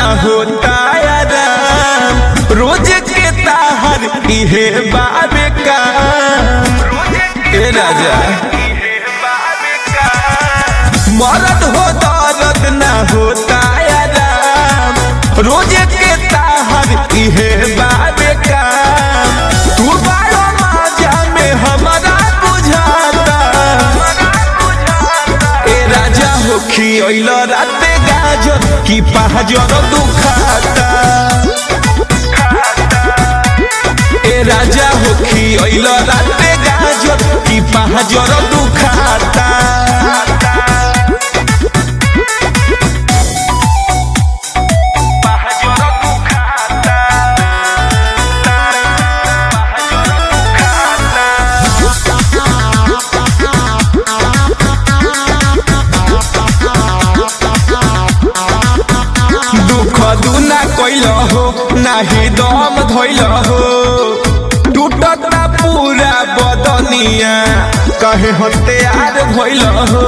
होता आराम रोज के ताहर इहे बाबे का ए राजा मरद हो दर्द ना होता आराम रोज के ताहर इहे बाबे का तू बारो माजा में हमारा बुझाता ए राजा हो खियल राते गाजर की पहाजर दुखाता ए राजा हो खियल राते गाजर की पहाजर दुखाता दुख दुना कैल हो नाही दम धैल हो टूटता पूरा बदनिया कहे हत्यार भैल हो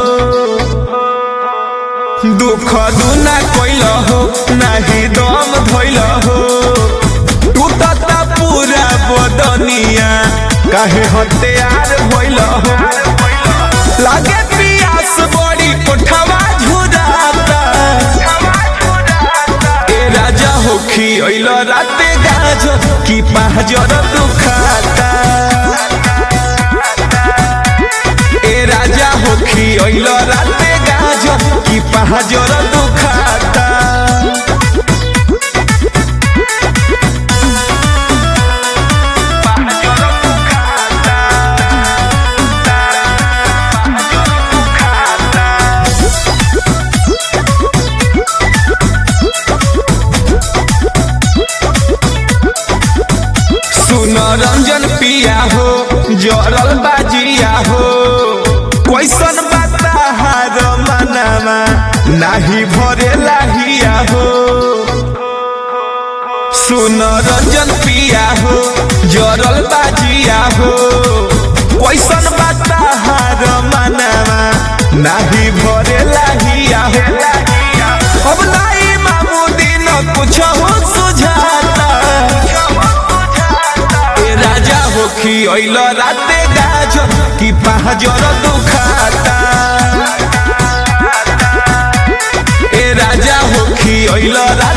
दुख दुना कैल हो नाही दम धैल हो टूटता पूरा बदनिया कहे हत्यार भैल हो लागे पियास बड़ी कोठवा झुराता ए राजा हो खियल राते गाजर की पहाजर दुखाता ए राजा हो खियल राते गाजर की पहाजर दुखाता सुन रंजन पिया हो जरल बाजिया हो कैसन बाता हार मनामा नाही भरे लाहिया हो सुन रंजन पिया हो जरल बाजिया हो कैसन बाता हार मनामा नाही भरे लाहिया हो अब लाई मामू दिन कुछ हो सुझाता ए राजा हो खियल राते गाजर की पहाजर दुखाता ए राजा हो खियल